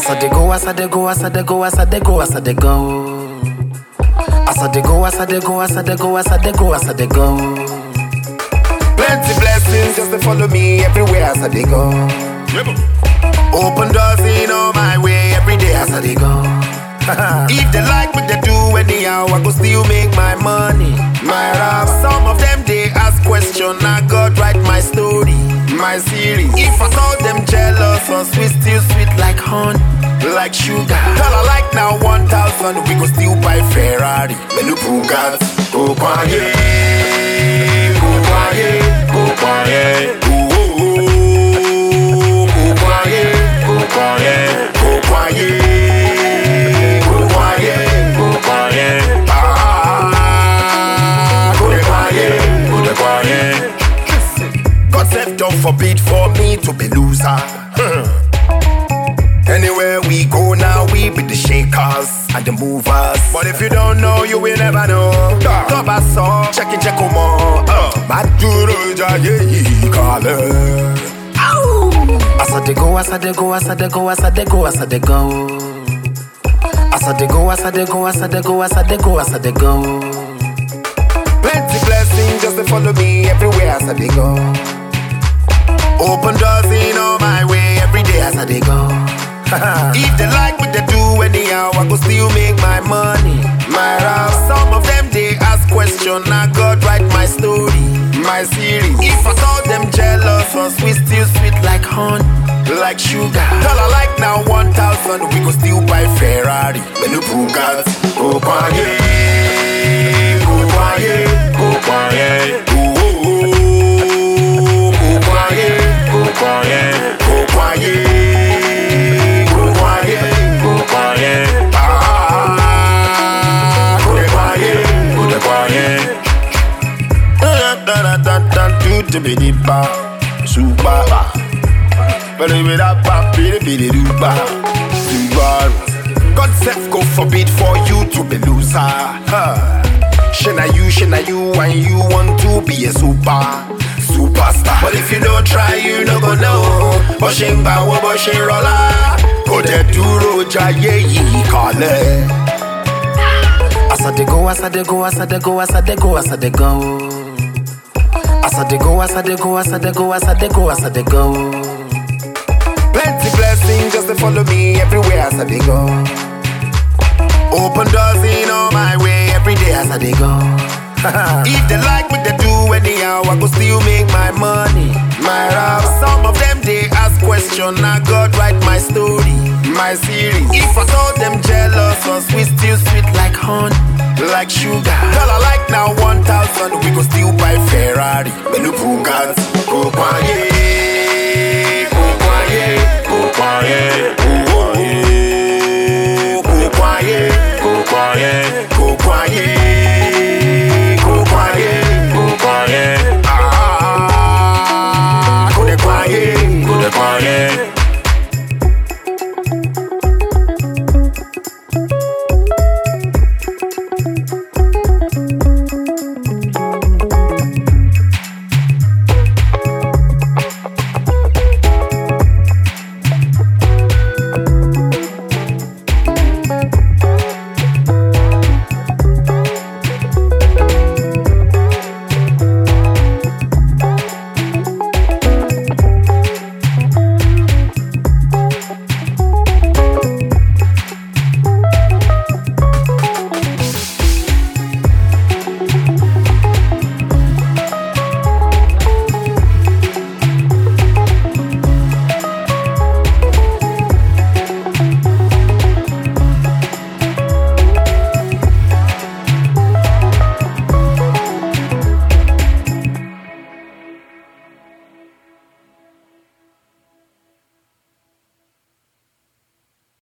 As I dey go, as I dey go, as I dey go, as I dey go, as I dey go. As I dey go, as I dey go, as I dey go, as I dey go, as I dey go. Plenty blessings just to follow me everywhere as I dey go. Open doors in all my way every day as I dey go. if they like what they do anyhow, I go still make my money. My rap, some of them they ask question, I God write my story, my series. If I saw them jealous or sweet, still sweet like honey, like sugar. Tell I like now 1,000, we go still buy Ferrari, menu Bugatti. Go quiet, go quiet, go quiet. Ooh, ooh, ooh, go quiet, go quiet, go quiet, go quiet, go quiet. Ah, go dey quiet, go dey quiet. God said, don't forbid for me to be loser. Anywhere we go now, we be the shakers and the movers. But if you don't know, you will never know. Toba so, check it, check more. Maduro jaye kale. As I dey go, as I dey go, as I dey go, as I dey go, as I dey go. As I dey go, as I dey go, as I dey go, as I dey go, as I dey go. Plenty blessings just to follow me everywhere as I dey go. Open doors in all my way every day as I dey go. if they like what they do anyhow, I go still make my money. My rap, some of them they ask question, I God write my story, my series. If I saw them jealous or sweet, still sweet like honey, like sugar. Tell I like now 1,000, we go still buy Ferrari, menu Bugatti. Go quiet, go quiet, go quiet. Ooh, ooh, ooh, go quiet, go quiet, go quiet. Go quiet, go quiet. Ah, go dey quiet, go dey quiet. Da da da da da do to be the ba, super ba. Bidi bidi ba, bidi bidi do ba, do ba. God self go forbid for you to be loser. Huh. Shana you, shana you, and you want to be a super, superstar. But if you don't try, you no go know. Bọ́ṣe ń gbà wọ́n bọ́ṣe ń rọlá. Kò dẹ̀ dúró jayé yìí kalẹ̀. As I dey go, as I dey go, as I dey go, as I dey go, as I dey go. As I dey go, as I dey go, as I dey go, as I dey go, as I dey go. Plenty blessings just to follow me everywhere as I dey go. Open doors in all my way every day as I dey go. if they like what they do anyhow, I go still make my money. My rap, some of them they ask question, I God write my story, my series. If I saw them jealous or sweet, still sweet like honey, like sugar. Tell I like now 1,000, we go still buy Ferrari, menu Bugatti. Go quiet,